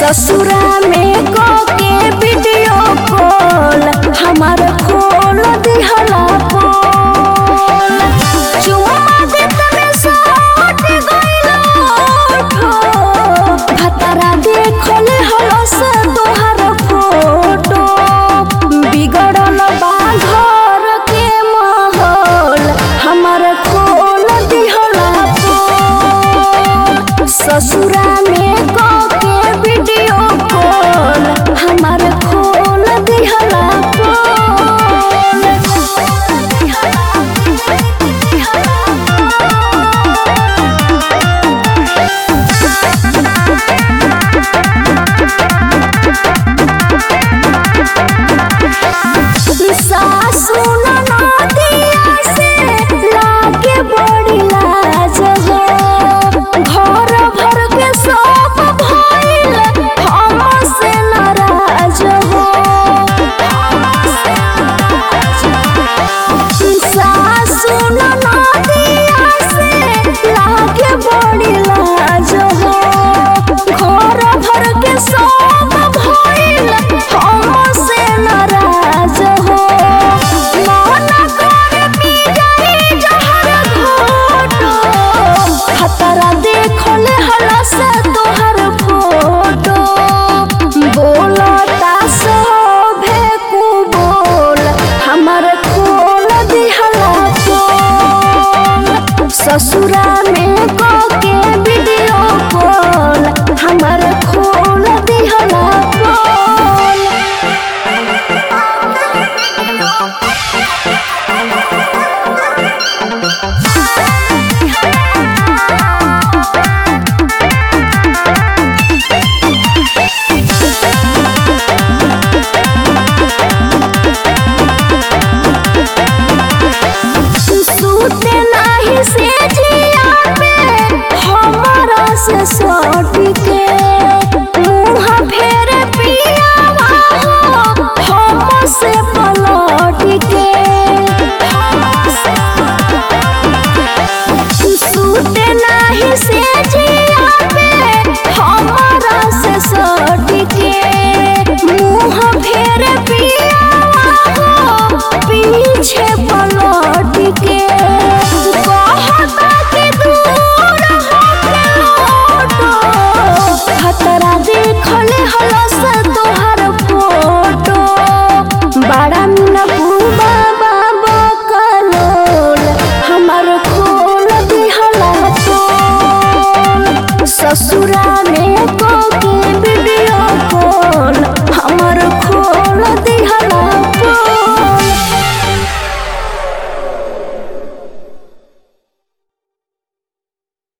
ससुरा में के वीडियो कॉल हमार खोल दिहला पोल चुम्मा देत में सट गइल ओठो भतरा देखले हलस तोहर फोटो बिगड़ल बा घर के माहौल हमार खोल दिहला पोल ससुरा में के वीडियो कॉल हमार खोल दिहला सासु ननदिया से लागे बड़ी लाज हो घर भर के सब भइल हमसे नाराज हो सासु ननदिया से लागे बड़ी लाज हो घर भर के सब भइल हमसे नाराज हो मन करे पी जाई जहर घोटो खतरा देखले हलस तोहर फोटो बोलता सभे कु बोल हमर खोल दिहला पोल ससुरा में के वीडियो कॉल हमर खोल दिहला पोल सूते नाही से जिया पे हमरा से सो